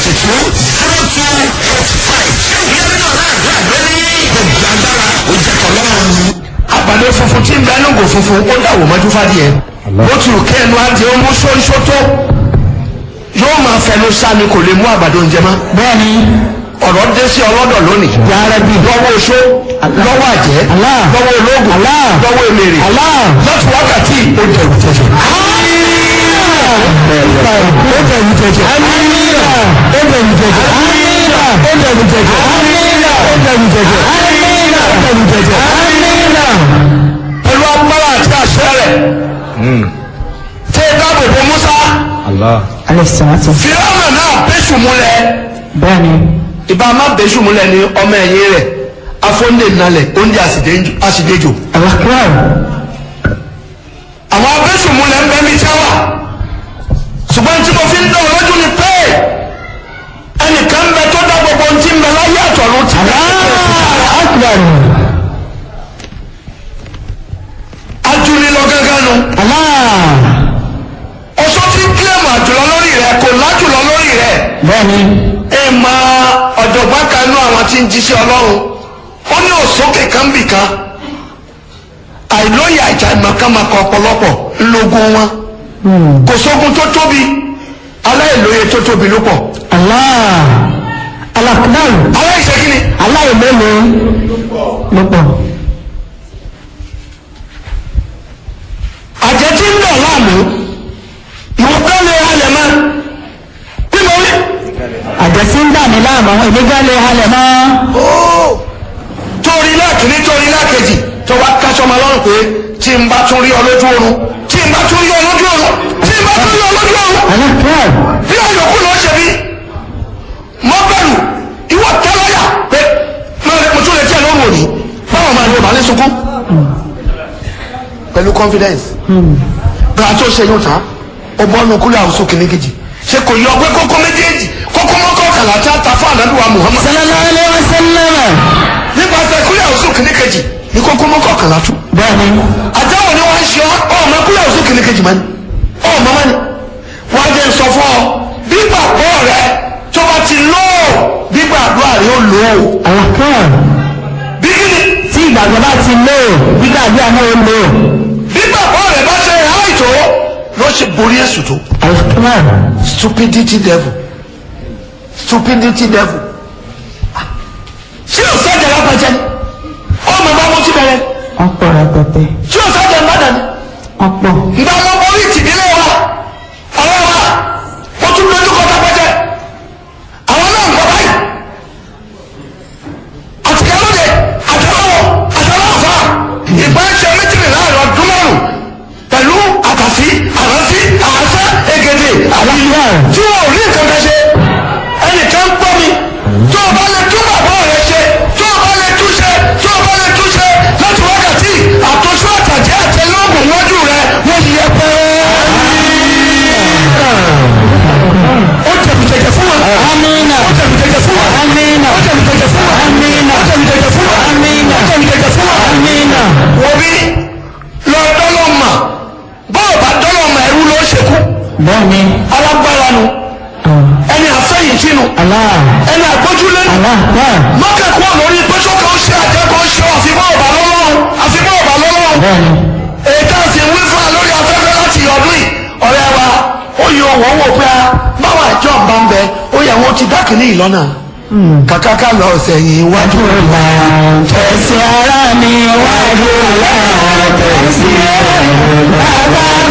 forty two zero two eight five ìyẹn nínú ọ̀la àdúrà lórí gbogbo agbára ó jẹ́ tọ́lọ́run. àgbàdo funfun tí ń bẹ lóńgò funfun ó dàwọ̀ mọ́jú fádìẹ bó ti rò kẹ́nu adìẹ ó mú sóríṣó tó yóò máa fẹnu sáni kò lè mú àgbàdo oúnjẹ mọ́. bẹ́ẹ̀ni ọ̀rọ̀ dé sí ọlọ́dọ̀ lónìí. yàrá bi lọ́wọ́ oṣó lọ́wọ́ àjẹ́ Allah. lọ́wọ́ ológun Allah. lọ́wọ́ emèrè Allah. láti wákàtí ó jẹ òjẹjẹ. ó jẹ ìjẹjẹ amina ó jẹ ìjẹjẹ amina ó jẹ ìjẹjẹ amina ó jẹ ìjẹjẹ amina ó jẹ ìjẹjẹ amina. pẹ̀lú agbára àti àṣẹ rẹ̀ tẹ́ ẹ dáàbò bo musa alẹ́ sàmátì. fìlànà náà bẹ́sù múlẹ̀ bẹ́ẹ̀ni ìbá má bẹ́sù múlẹ̀ ní ọmọ ẹ̀yìn rẹ̀ afọ́ndé nalẹ̀ oúnjẹ àṣìdéjò. alakuwa àwọn abẹ́sù múlẹ̀ ń bẹ́ mi tí a wà ṣùgbọ́n tí mo fi ń dán lójú ni pé ẹnìkan bẹ tó dá gbogbo ohun tí ń bẹ láyé àtọ̀run ti dá. akuwa ajuli lọ gángan nu ala ọsọ tí ń kílẹ̀mù àjùlọ lórí rẹ kò lájùlọ lórí rẹ. bẹ́ẹ̀ni ẹ mọ ọ̀jọ̀gbọ́n kan nú àwọn tí ń jíṣẹ́ ọlọ́run ó ní òsókè kan bì kan àìlóye àjà ìmọ̀kànmọ̀kàn ọ̀pọ̀lọpọ̀ ńlógún wọn kò sógun tó tóbi aláìlóye tó tóbi ló pọ̀ ala alakuwa aláìṣẹ́ kí ni aláìmẹ́lẹ́ ló pọ̀. àjẹ́ tí ń dọ̀ láàmú ìwọ bẹ́ẹ̀ lè halẹ̀ mọ́ bí mo rí àjẹsí ń dà mí láàmú ìgbéga lè halẹ̀ mọ́. torí láàkíní torí láàkejì tó wá káṣọmọ lọ́rùn pé tí n bá tún rí ọ lójú oorun tí n bá tún rí ọ lójú oorun tí n bá tún rí ọ lójú oorun alakuwa bí àyọkù lọ ṣe bí mọ bẹ̀rù ìwọ tẹlẹyà pé máa lè mọtò lè tí ẹ lóru òní báwo máa ní ọba ní sunkún pẹ̀lú confidence bí a tó ṣe yóò tán ó bọ́ ọ́nù kúlẹ̀ àwùsọ kìnnìkejì ṣe kò yọ pé kókó méjèèjì kókó mọ́kọ́ kàlà tí a ta fún àdádùwà Muhammad sallallahu alayhi wa sallam. nípasẹ̀ kúlẹ̀ àwùsọ kìnnìkejì ní kókó mọ́kọ́ kàlà tún bẹ́ẹ̀ni àtàwọn ni wọ́n ń ṣe ọ́ ọmọ kúlẹ̀ àwùsọ kìnnìkejì mọ́ni ọmọ mọ́ni wọ́n á jẹ́ sọ fún ọ gbígbàgbọ́ rẹ tó bá ti lóò gbígbàdúrà rẹ ó lóò alakuwa bí kíni tí ìgbàgbọ́ bá ti lò gbígbàgbọ́ àná ó lò. gbígbàgbọ́ rẹ bá ṣe háìtó ló ṣe borí èsù tó alakuwa stupidity devil stupidity devil ṣé o sẹ́jà lápẹjẹ ni ọmọ bá mo ti bẹ̀rẹ̀ ọ̀pọ̀ rẹpẹtẹ ṣé o sẹ́jà ń bàdàn ni ọ̀pọ̀ ìgbà wọn borí tìdílé wa ọ̀rẹ́ wa ó tún lójú kọ́ tápẹ́jẹ àwọn náà ń kọ́ báyìí àtìkálóde àtàlọ́wọ́ àtàlọ́fà ìgbà ń ṣe méjìlélá láàrin ọdún márùn pẹ̀lú àtàsí àránsí àránṣẹ́ ègèdè àríyá tí wọn ò rí nǹkan kan ṣe ẹnìkan gbọ́ mi tó o bá lè tún bàbá rẹ ṣe tó o bá lè túnṣe tó o bá lè túnṣe láti wákàtí àtúnṣe àtàjẹ́ àtẹlógún wájú rẹ wọ́n yẹ pẹ́ẹ́. ó jẹ̀bi jẹ̀jẹ̀ fún wa. amina ó jẹ̀bi jẹ̀jẹ̀ fún wa. amina ó jẹ̀bi jẹ̀jẹ̀ fún wa. amina ó jẹ̀bi jẹ̀jẹ̀ fún wa. amina ó jẹ̀bi jẹ̀jẹ̀ fún wa. amina wọ́n bí lọ dọ́lọ́ mà bọ́ọ̀ bá dọ́lọ́ mà ẹrú ló ṣekú bẹ́ẹ̀ni alágbára nu ẹni àfẹ́yìntì nu ala ẹni àgbójúlé nu alakuwa mọ́kẹ́kọ́ lórí pẹ́sọ́ kan ṣe àjẹkọ́ ṣe àfibọ́ ọ̀bà lọ́lọ́run àfibọ́ ọ̀bà lọ́lọ́run bẹ́ẹ̀ni èyí tá a sì ń wí fún wa lórí afẹ́fẹ́ láti ọdún yìí ọ̀rẹ́ wa ó yọ wọ́n wò pé a báwa ìjọ bá ń bẹ ó yẹ wọ́n ti dákìní ìlọ́nà kàkàkà lọ sẹ́yìn iwájú la tẹ̀sí ara mi wájú la tẹ̀sí ara mi bàbá